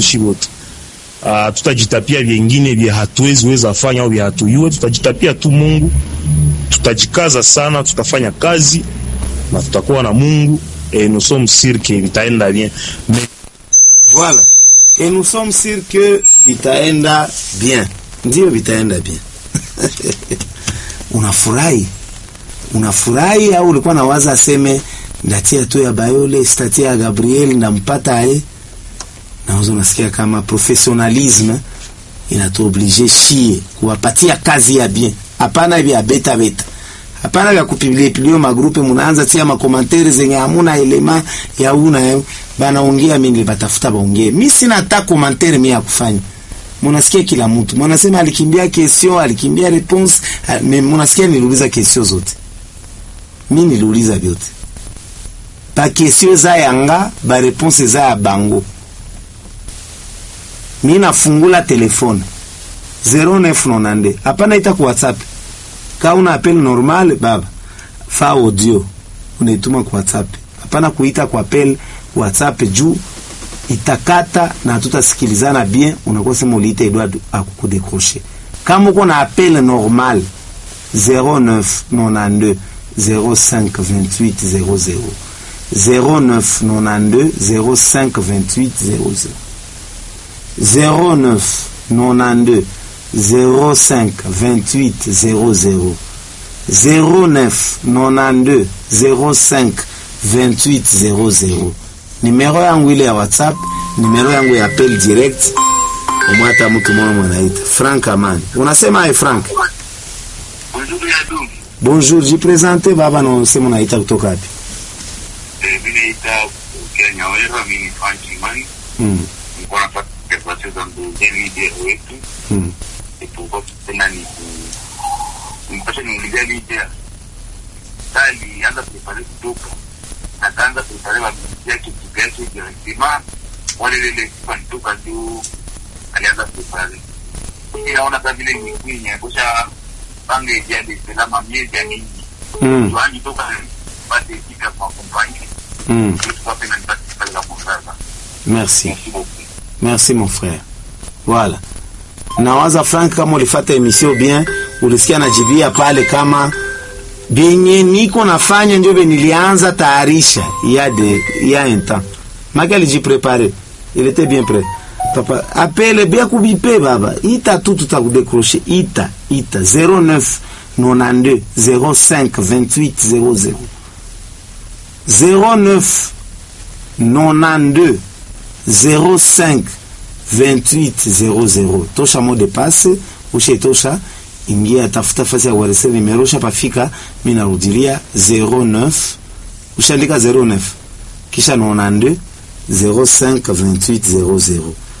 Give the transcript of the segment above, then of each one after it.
shi wote. Uh, tutajitapia vyengine vya hatuwezi weza fanya au vya hatuyue, tutajitapia tu Mungu, tutajikaza sana, tutafanya kazi na tutakuwa na Mungu et nous sommes sûrs que vitaenda bien mais Voilà. Et nous sommes sûrs que vitaenda bien. Ndio vitaenda bien. Unafurahi? Unafurahi au ulikuwa nawaza aseme ndatia tu ya Bayole, statia ya Gabriel ndampata aye? Nauza unasikia kama professionalisme inatuoblige shie kuwapatia kazi ya bien. Hapana vya beta beta. Hapana vya kupibilia pilio magrupe munaanza tia makomantere zenye hamuna elema ya una ya banaongea mimi nilibatafuta baongee. Mimi sina hata komantere mimi ya kufanya. Munasikia kila mtu. Munasema alikimbia question, alikimbia response, mimi munasikia niliuliza question zote. Mimi niliuliza vyote. Pa question za yanga, ba response za ya bango. Mimi nafungula telefone 0992. Hapana ita ku WhatsApp. Kama una appel normal baba, fa audio unaituma kwa WhatsApp. Hapana kuita kwa appel WhatsApp juu itakata na tutasikilizana bien, unakuwa sema uliita Edward akukudekroche. Kama uko na appel normal 0992 05 28 00 0992 05 28 00 09 92 05 28 00 09 92 05 28 00 nimero yangu ile ya WhatsApp, nimero yangu ya appel direct. Umwata mtu mmoja mwanaita Frank Amani. Unasema ai Frank? Bonjour Yadu. Bonjour, jipresente baba na unasema unaita kutoka wapi? Eh, mimi naita Kenya Wera, mimi ni Frank Imani. Mm. Niko nafanya kazi zangu za media wetu. Mm. Ipo tena ni mpasha niingilia media. Tali anza prepare kutoka. Na kaanza prepare wa media kitu yake directement. Wale lele kwa nitoka tu alianza prepare. Mimi naona kama vile ni kwenye kusha pange jadi selama miezi ya mingi. Mm. Tuanji toka pate kika kwa kompani. Mm. Merci. Merci beaucoup. Merci mon frère. Voilà. Nawaza Frank, kama ulifata emission bien, ulisikia najibia pale kama benye niko nafanya ndio be nilianza tayarisha ya de ya un temps. Maki alijiprepare. Il était bien prêt. Papa, appelle bien kubipe baba. Ita tu tutakudécrocher. Ita, ita 09 92 05 28 00. 09 92 05 28 00 tosha mot de passe ushe tosha ingia tafuta fasi ya kuwaresea nimero ushapafika mi narudilia 09 ushaandika 09 kisha 92 05 28 00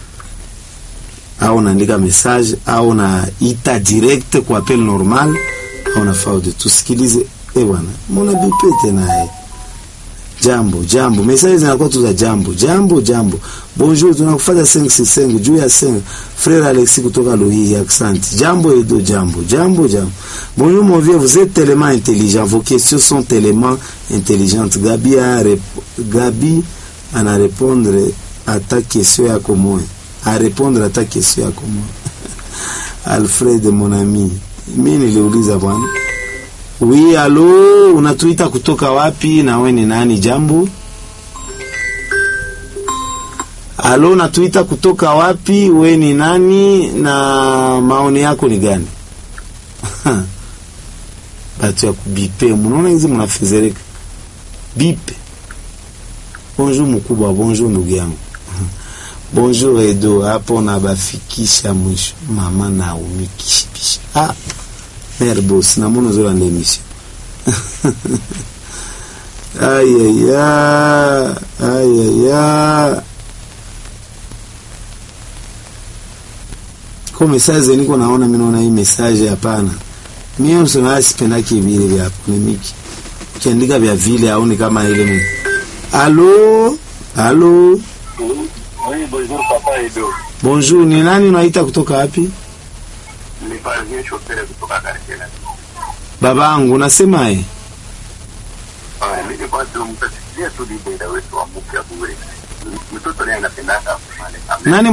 au unaandika message au na ita direct kwa appel normal au na faude tusikilize eh bwana mbona bipete naye jambo jambo message zinakuwa tu za jambo jambo jambo bonjour tunakufuata 565 juu ya 5 frère Alexis kutoka Lohi accent jambo edo jambo jambo jambo bonjour mon vieux vous êtes tellement intelligent vos questions sont tellement intelligentes Gabi a rep... Gabi ana répondre à ta question yako moya a répondre à ta question yako moya Alfred mon ami mimi niliuliza bwana Oui, alo, unatuita kutoka wapi na we ni nani? Jambo. Alo, unatuita kutoka wapi? We ni nani na maoni yako ni gani? Batu ya kubipe, munaona hizi munafezereka. Bipe. Bonjour mkubwa, bonjour ndugu yangu. Bonjour Edo, hapo nabafikisha mwisho. Mama na umikishipisha. Ah, Mère boss, namona ozolanda émission. ayaya ayaya ko message niko naona mimi naona hii message hapana mimi msema sipendaki vile vya polemiki kiandika vya vile aone kama ile mimi allo allo Oui, bonjour papa Edo. bonjour ni nani unaita kutoka wapi Ni Parvien Chopere kutoka Karsela. babangu unasemaje Ah, mimi kwa tu mtasikia tu dida wetu wa mpya bure. Mtoto naye anapenda hata kufanya. nani